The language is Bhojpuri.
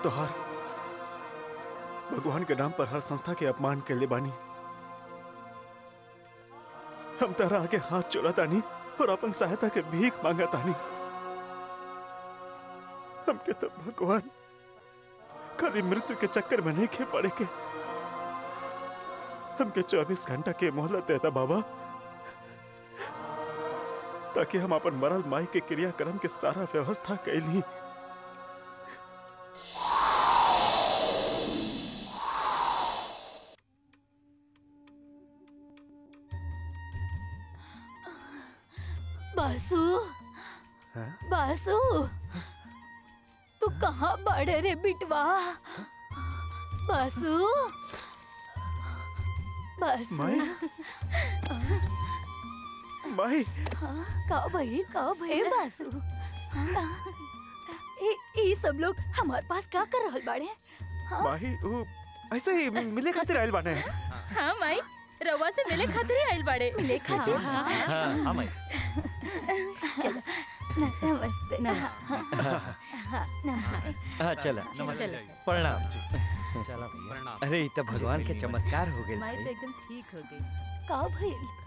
तोहार भगवान के नाम पर हर संस्था के अपमान के ले बानी हम तारा आगे हाथ जोड़ा तानी और अपन सहायता के भीख मांगा तानी हमके तो भगवान कभी मृत्यु के चक्कर में नहीं खे पड़े के हमके 24 घंटा के मोहलत देता बाबा ताकि हम अपन मरल माई के क्रियाक्रम के सारा व्यवस्था कैली बासु बासु तू कहाँ बड़े रे बिटवा बासु बासु माई माई हाँ, का भई का भई बासु ए ई सब लोग हमारे पास क्या कर रहल बाड़े माही वो ऐसे ही मिले खातिर आयल बाने हाँ माई रवा से मिले खातिर ही आइल बाड़े मिले खातिर हाँ, हाँ। हाँ हाँ माई चलो नमस्ते नमस्ते हाँ चला चला। प्रणाम चला भैया अरे ये तो भगवान के चमत्कार हो गए माई तो एकदम ठीक हो गई का भइल